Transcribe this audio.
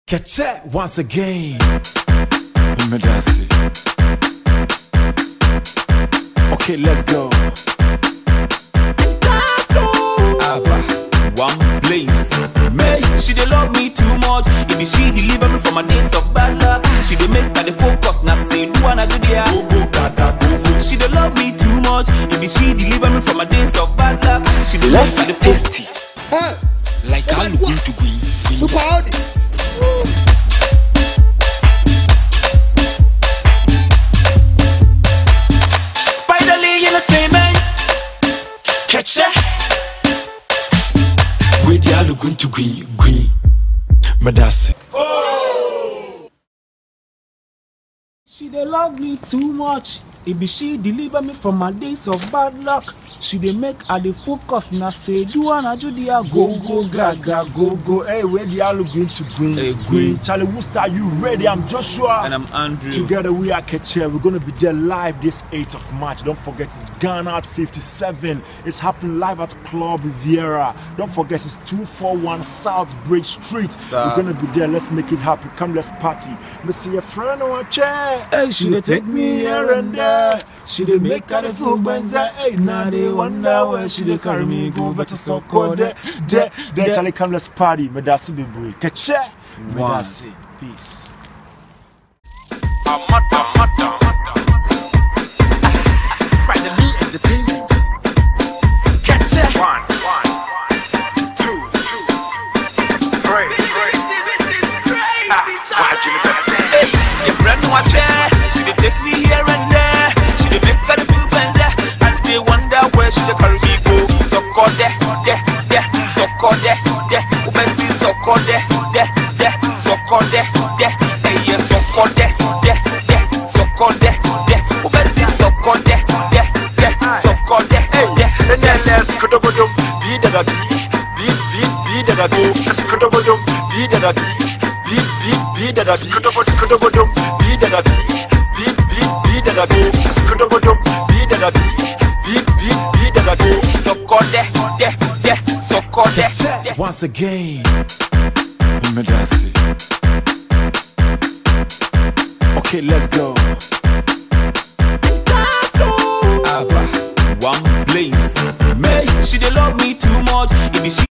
Catch it once again. Medasi. Okay, let's go. Abba, one place. Mace, she dey love me too much. If it she deliver me from my days of bad luck, she dey make me the focus. Now say do wanna do there. Go go gaga go go. She dey love me too much. If it she deliver me from my days of bad luck, she dey make Life me the is focus. tasty. Like how you going to be. Super Audi. Spiderly Entertainment. Catch ya. Where the hell going to be? Green. Madasi. She dey love me too much. It be she deliver me from my days of bad luck. She dey make I dey focus. Now say do wanna do there. Go go gaga go go. Hey, where the hell going to green? Hey, green. Green. Charlie Wooster, you ready? I'm Joshua. And I'm Andrew. Together we are Ketcher. We're gonna be there live this 8th of March. Don't forget it's Ghana at 57. It's happening live at Club Riviera. Don't forget it's 241 South Bridge Street. Sir. We're gonna be there. Let's make it happen. Come, let's party. Me see your friend on a chair. Hey, she dey take me here and there. She dey make her the fool benza. Hey, now they wonder where she dey carry me go. Better so called there, there, there. Charlie, come, let's party. Medasi Bibri. Ketcher. Medasi. Peace. Spiderly Entertainment. Catch ya. Hey, your friend no a chair. She dey take me here and there. She dey make her the fool benza. And they wonder where she dey carry me go. So called there, there, there. So called there, there. Ubenti so called there, there, there. So called there, there. Hey, yeah, so called there, there, there. So called there, there. Ubenti so called there, there, there. So called there, there. And then let's go to Bodum. Be that a be. Be, be, be that a go. Let's go to Bodum. Be that a be. Be, be, be that a be. Go to Bodum. Be that a be. Be, be, be that a go. Let's go to Bodum. Be that a be. Be, be, be that a go. So called there, there, there. So called there, Check there. once again. Medasi. Okay, let's go. Abba, one place. Mace, she dey love me too much. If it she